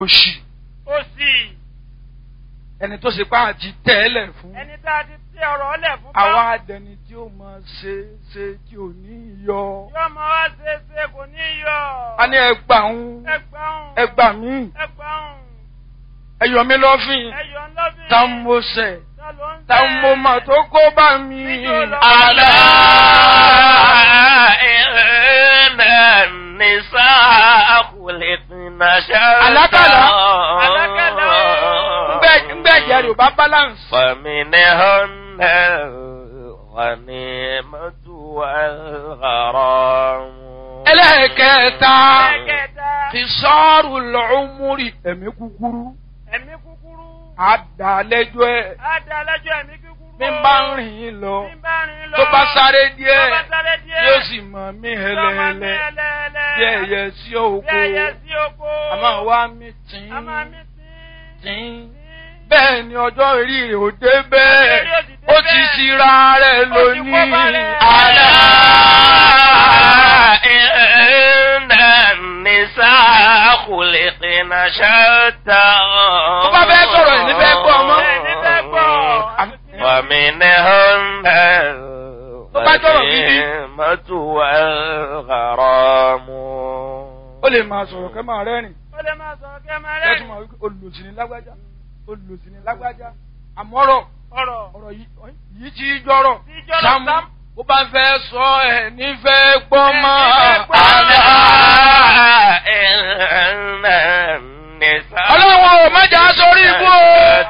òṣì ó sì ẹni tó ṣe pé àti tẹ́lẹ̀ fún ẹni tá a ti tẹ ọ̀rọ̀ ọlẹ̀ fún àwa àdẹni tí ó máa ṣe ṣe tí ò ní yọ. yóò máa wá ṣe é ṣe kò ní yọ. a ní ẹgbà ń ẹgbàún ẹgbà mí ẹgbàún ẹyọ mi lọ́fìn ẹyọ ńlọ́bìn tá ń mo sẹ̀ tá ló ń tá ń mo mà tó kó bá mi. ألا إن النساء خلقن شتى ألكلا. ألكلا. ńgbẹ́ ẹ̀jẹ̀ rẹ̀ ò bá balance. فمنهن الغنيمة والغرام ẹlẹ́ẹ̀kẹta ẹ̀kẹta fi sọ́ọ̀rù lọ́ọ́múrì ẹ̀mí kúkúrú ẹ̀mí kúkúrú àdàlẹ́jọ́ ẹ̀ á da lẹ́jọ́ ẹ̀mí kúkúrú bí n bá ń rìn yín lọ bí n bá rìn lọ tó bá sáré díẹ̀ tó bá sáré díẹ̀ yóò sì mọ̀ mí yóò máa mí hẹlẹ́hẹlẹ́ ẹlẹ́ẹ̀lẹ́ bí ẹyẹ sí bí òkú ẹyẹ sí oko àmọ́ wá mi tìǹ a máa mí sí tìǹ bẹ́ẹ̀ ni ọjọ́ orí rẹ̀ ò dé bẹ́ẹ̀ Ọjọ́ orí ò sì dé ó ti bẹ́ẹ̀. ṣira rẹ̀ Ó ti kó lónìí bá rẹ̀. ألا àlá. إن النساء خلقن شتى tó bá fẹ́ sọ̀rọ̀ ẹ̀ ní fẹ́ gbọ́ ọmọ. ẹ̀ ní fẹ́ gbọ́ ومنهن Tó bá jọ̀rọ̀ gidi. الغنيمة والغرام ó lè máa sọ̀rọ̀ kẹ́ máa rẹ́rìn ó lè máa sọ̀rọ̀ kẹ́ máa kẹ́tù rẹ́rìn máa wípé olùsìn ní lágbájá olùsìn ní lágbájá àmọ́rọ̀ ọ̀rọ̀ ọ̀rọ̀ yìí yìí tí í jọ̀rọ̀ Tí í jọ̀rọ̀, sámú Sam. bó bá fẹ́ sọ ẹ̀ nífẹ̀ẹ́ gbọ́ Ẹ̀ mọ́ nífẹ̀ẹ́ gbọ́. ألا àlá. إن النساء ọlọ́run ò má jà á sórí ibú o.